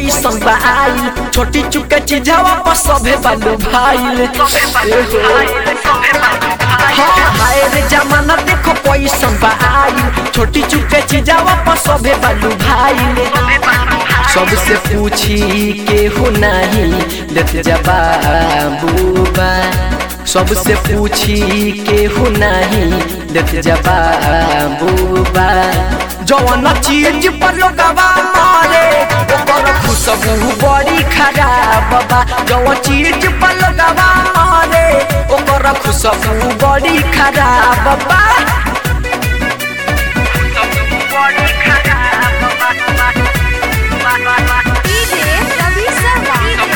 कैसन बा आइल छोटी चुके चीजवा पर सभे बालू भाईल हाँ हाय रे जमाना देखो कैसन बा आइल छोटी चुके चीजवा पर सभे बालू भाईल सबसे पूछी केहू नहीं देत जवाबूबा सबसे पूछी केहू नहीं देत जवाबूबा जवन चीज पर लोगवा मारे ओकर खुशबू बड़ी खराब बा जवन चीज पर लोगवा मारे ओकर खुशबू बड़ी खराब बा DJ Ravi Sharma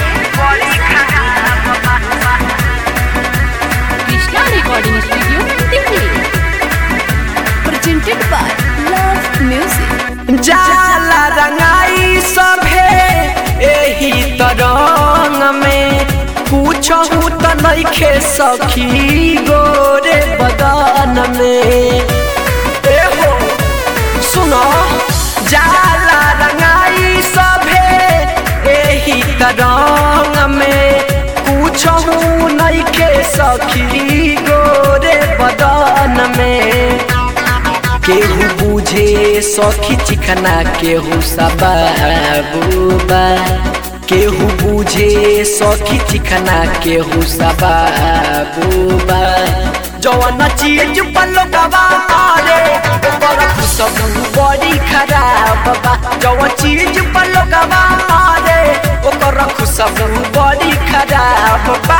Krishna recording studio Delhi presented by love music जाला रंगाई सभे एही तरंग में पूछहू त नइखे सखी गोरे बदन में ए हो सुनो जाला रंगाई सभे एही तरंग में पूछहू नइखे सखी गोरे बदन में केहू बुझे सखी चिखना केहू सबाबूबा केहू बुझे सखी चिखना केहू सबाबूबा जवन चीज पलोगवा मारे ओकर खुशबू बड़ी खराब बा जवन चीज पलोगवा मारे ओकर खुशबू बड़ी खराब बा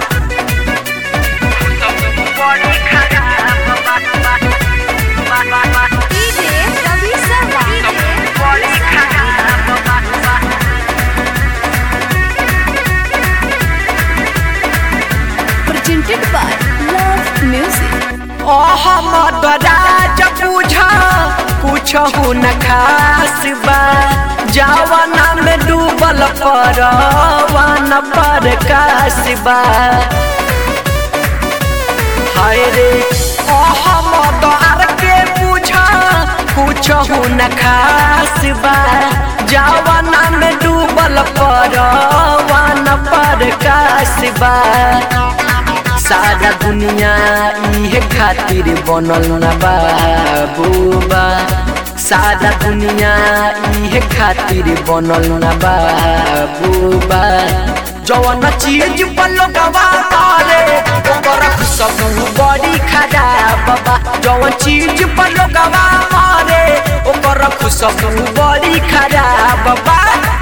DJ Ravi Sharma presented by love music Ahmad Raj बुझा कुछहु न खास बा जवाना में डूबल परवान पर कासबा हाय रे अहमद आर के बुझा कुछहु न खास बा जवाना में डूबल परवान पर कासबा सारा दुनिया इहे खातिर बनल न बाबूबा सारा दुनिया इहे खातिर बनल न बाबूबा जवन चीज पर लोगवा मारे ओकर खुशबू बड़ी खराब बा जवन चीज पर लोगवा मारे ओकर खुशबू बड़ी खराब बा